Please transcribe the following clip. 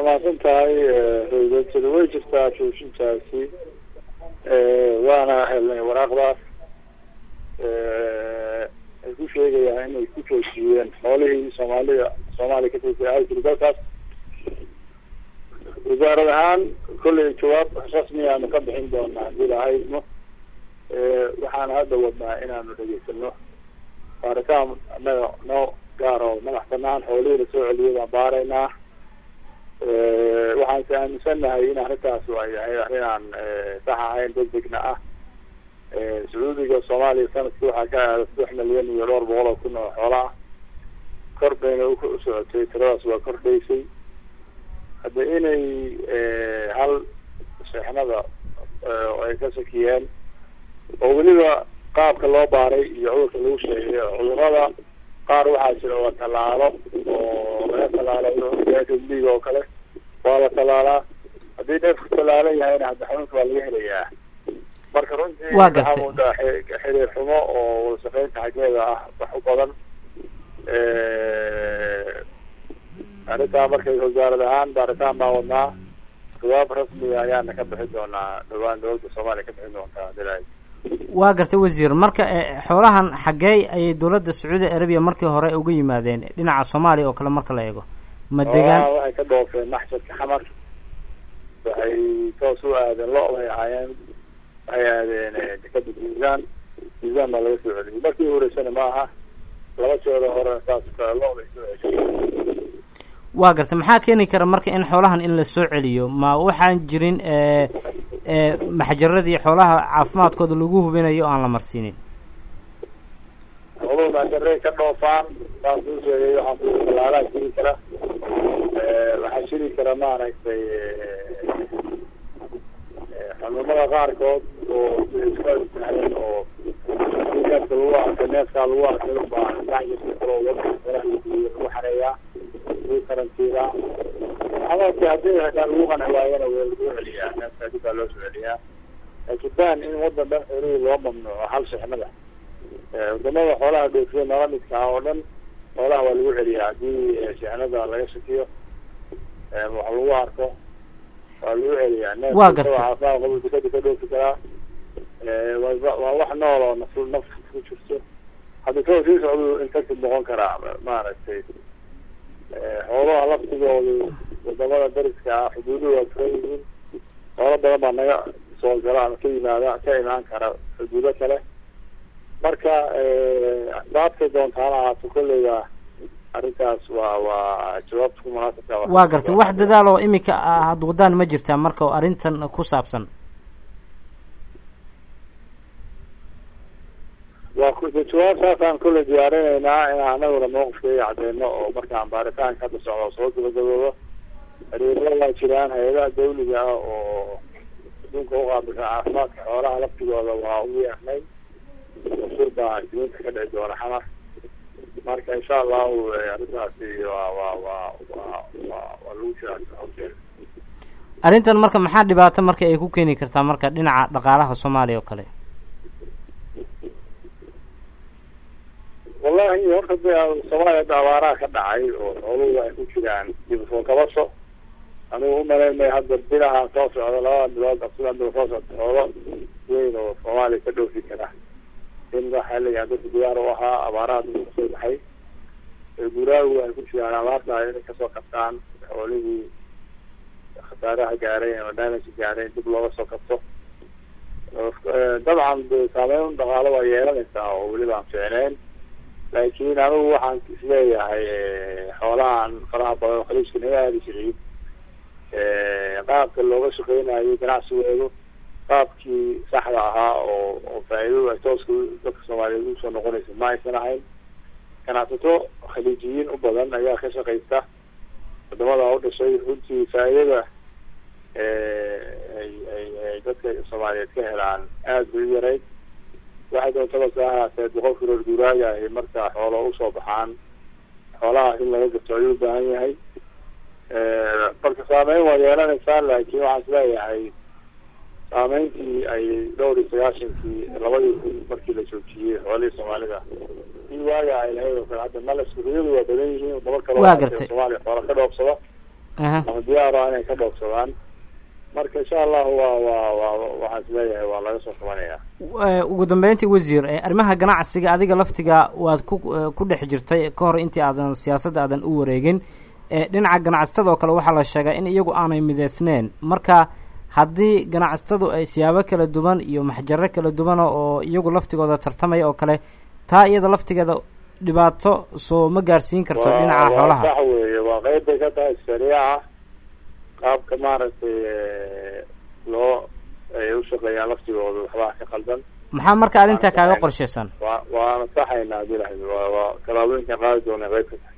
mahadsan tahay howdajada way jirtaa joojintaasi waana helnay waraaqdaas ay ku sheegayaan inay ku joojiyeen xoolihii soomaalida soomaaliya ka tirsa aajiri dalkaas wasaarad ahaan kolley jawaab rasmi aanu ka bixin doonaa hadii lahaydno waxaana hadda wadnaa inaanu dhegeysano baaritaan annaga noo gaar oo madax banaan xoolihii lasoo celiyay baan baaraynaa waxaanse aaminsannahay in arrintaas ay ahayd arrin aan sax ahayn degdegna ah sacuudiga soomaaliya sanadkii waxaa ka aada saddex milyan iyo dhowr boqol oo kun oo xoola ah kor bayna u socotay tiradaas waa kordhaysay hadda inay hal sheexnada ay ka sakiyeen oo weliba qaabka loo baaray iyo cudurka lagu sheegay cudurada qaar waxaa jira waa tallaalo oo laga tallaalo liga oo kale waa la tallaalaa haddii neefku tallaalan yahayna hadda xanuunka waa laga helayaa marka runtii Waa gartay. waxaa moodaa xi- xiriir xumo oo wadashaqeynta xaggeeda ah wax u badan arrintaa markay wasaarad ahaan baaritaan baa wadnaa jawaab rasmiga ayaana ka bixin doonaa dhawaan dowladda soomaaliya ka bixin doontaa hadii la waa gartay wasiir marka eh, xoolahan xaggee ayay dowladda sacuudi arabiya markii hore uga yimaadeen dhinaca soomaaliya oo kale marka la eego ma degaan xoolaha waxay ka dhoofeen maxshadka xamar waxay toos u aadeen lo bay ahaayeen waxay aadeen eh, dekada miisaan miisaan baa laga soo celiyay markii horeysana ma aha laba jeeda hore saas oo kale lo bay soo ceshay waa gartay maxaa keeni kara marka in xoolahan in la soo celiyo ma waxaan jirin eh, eh, maxjaradii xoolaha caafimaadkooda lagu hubinayo oo aan la marsiinin xooluhu maadarey ka dhoofaan saas uu sheegay waxaan ku talaalaa jiri kara Eh, waxaa jiri kara maaragtay eh, xanuunada qaarkood oo iska sahlan oo neefka lagu arka neefkaa lagu arkay baa maxjirka kale oo wadka meelaha lagu xareeyaa lagu karantiiraa xanuunkii haddii xitaa lagu qanci waayana waa lagu celiyaa neefka dib baa loo soo celiyaa laakiin baan in wadan dhan xoolihii loo mamnuuco hal shixnada Eh, wadamada xoolaha dhoofiya nala midka ah oo dhan xoolaha waa lagu celiyaa haddii eh, shixnada laga shakiyo eh, wax lagu arko waa lagu celiyaa neefka Waa gartay. isagoo caafimaad qabo dekada ka dhoofi karaa Eh, waa waa wax nool oo naf naf ku jirto hadda soo sii socdu infected noqon karaa maaragtay Eh, xoolaha laftigoodu wadamada dariska ah xuduuduhu waa furan yihiin xoolo badan baa naga soo gala ama ka yimaada ka imaan kara xuduudo kale marka asbaabtay doontaana ahaato kolleyga arrintaas waa waa jawaabta ku munaasabka ah. waa gartay wax dadaal oo imika ah had wadaan ma jirtaa marka oo arrintan ku saabsan waa ku jawaabtaasaan kolley diyaarinaynaa inaan anaguna mawqifkeega cadeyno oo markaan baaritaanka hadda socdo soo gabagaboobo xiriirada waa jiraan hay-adaha dawliga ah oo adduunka u qaabilsan caafimaadka xoolaha laftigooda waa u yeernay sur baa isniinta ka dhici doona xamar marka insha allahu eh, arrintaasi waa waa waa waa waa waa lagu jiraa hawsheeda arrintan marka maxaa dhibaato marka ay ku keeni kartaa marka dhinaca dhaqaalaha soomaaliya oo kale wallahi horta de soomaaliya hadda abaaraha ka dhacay oo xooluhu ay ku jiraan dib soo kabasho anigu umalaynay hadda bilaha soo socda labada bilood absidan bil soo socda xoolo weyn oo soomaaliya ka dhoofi kara in waxaa leeyahay dadka diyaar u ahaa abaaraha dib kasoo baxay ee guraagu ay ku jiraan abaarta inay kasoo kabtaan xoolihii khasaaraha gaaray ama damage gaaray dib looga soo kabto Eh, dabcan de saameyn dhaqaalo waa yeelanaysaa oo weliba aan fiicneyn laakiin anigu waxaan isleeyahay eh, xoolahan faraha badan oo khaliijka naga aadi jiray eh, qaabka looga shaqeynayo ganacsigoodu qaabkii saxda ahaa oo oo faa'iidadu ay tooska u- dadka soomaaliyeed usoo noqonaysa ma aysan ahayn ganacsato khaliijiyiin u badan ayaa ka shaqaysta wadamada u dhashay runtii faa'iidada eh, ay ay ay dadka soomaaliyeed ka helaan aada bay u yarayd waxay doontaba se ahaatee boqolkii reer guuraaga ahi marka xoolo usoo baxaan xoolahaas in laga gato ayuu u baahan yahay marka saameyn waa yeelanaysaa laakiin waxaan isleeyahay saameyntii ay dhowr iyo sagaashankii labadii kun markii la joojiyey xoolihii soomaalida in waaga ay lahayd oo kale hadda mala iskuriyadu waa badan yihiin wadamo kale Waa oo gartay. soomaaliya xoola ka dhoofsada ama diyaar ah inay ka dhoofsadaan marka insha allahu waa waa waa waxaan isleeyahay waa laga soo qabanaya ugu dambeyntii wasiir arrimaha ganacsiga adiga laftiga waad ku ku dhex jirtay ka hor intii aadan siyaasadda aadan u wareegin dhinaca ganacsatada oo kale waxaa la sheegaa in iyagu aanay mideysneyn marka haddii ganacsatadu ay siyaabo kala duwan iyo maxjaro kala duwana oo iyagu laftigooda tartamaya oo kale taa iyada laftigeeda dhibaato soo ma gaarsiin karto dhinaca xoolaha sax weeye waa qeyb bay ka tahay shariica qaabka maaragtay loo ay ushaqeeyaan laftigooda waxbaa ka qaldan maxaa marka arrintaa kaaga qorshaysan wa waana saxaynaa hadii la waa waa tallaabooyinkan qaadi doona qeyb ka tahay